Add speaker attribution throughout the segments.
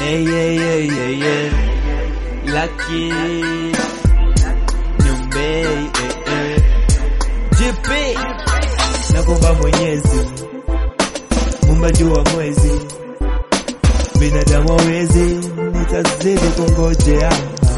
Speaker 1: Hey, yeah, yeah, yeah, yeah. Lucky. Nyumbe, eh, eh. JP. Nakuomba Mwenyezi, Muumba juu wa mwezi, binadamu hawezi, nitazidi kungojea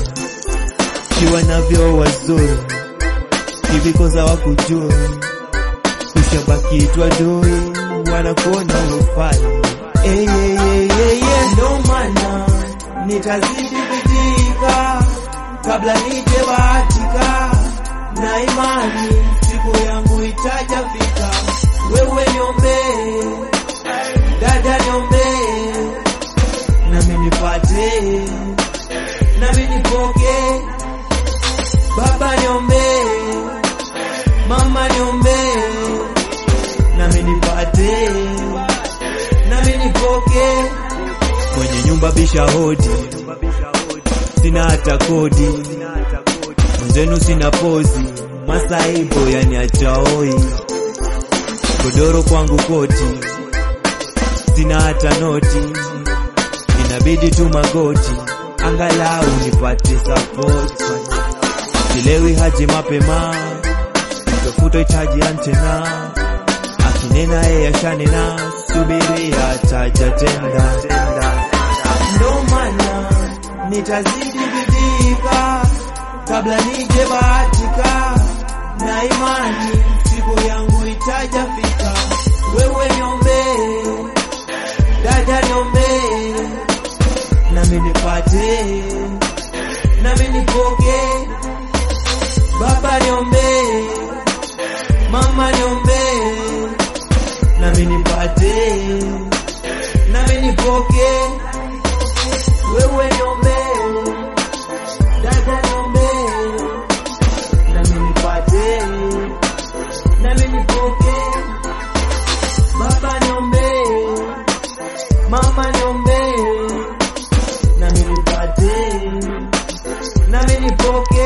Speaker 1: kiwa navyo wazuri hivi koza wakujua, ushabaki twadui, wanakuona ufai hey, hey, hey, hey, hey. Ndo maana nitazidi bidika kabla nije bahatika na imani siku yangu itajafika. Wewe niombee, dada niombee, nami nipate, nami nipoke. Baba niombee, mama niombee, nami nipate, nami nipoke. Mwenye nyumba bisha hodi, sina hata kodi, mwenzenu sina pozi, masaibo yani achaoi, godoro kwangu koti, sina hata noti, inabidi tu magoti, angalau nipate sapoti. Silewi haji mapema, mtafuta itaji antena, akinena yeye ashanena, subiri ataja tenda. Ndo maana nitazidi bidika kabla nije bahatika na imani siku yangu itajafika. Wewe niombee, dada niombee, nami nipate, nami nipoke. Baba niombee, mama niombee, nami nipate, nami nipoke. Wewe niombee, dada niombee, nami nipate, nami nipoke. Baba niombee, mama niombee, nami nipate, nami nipoke.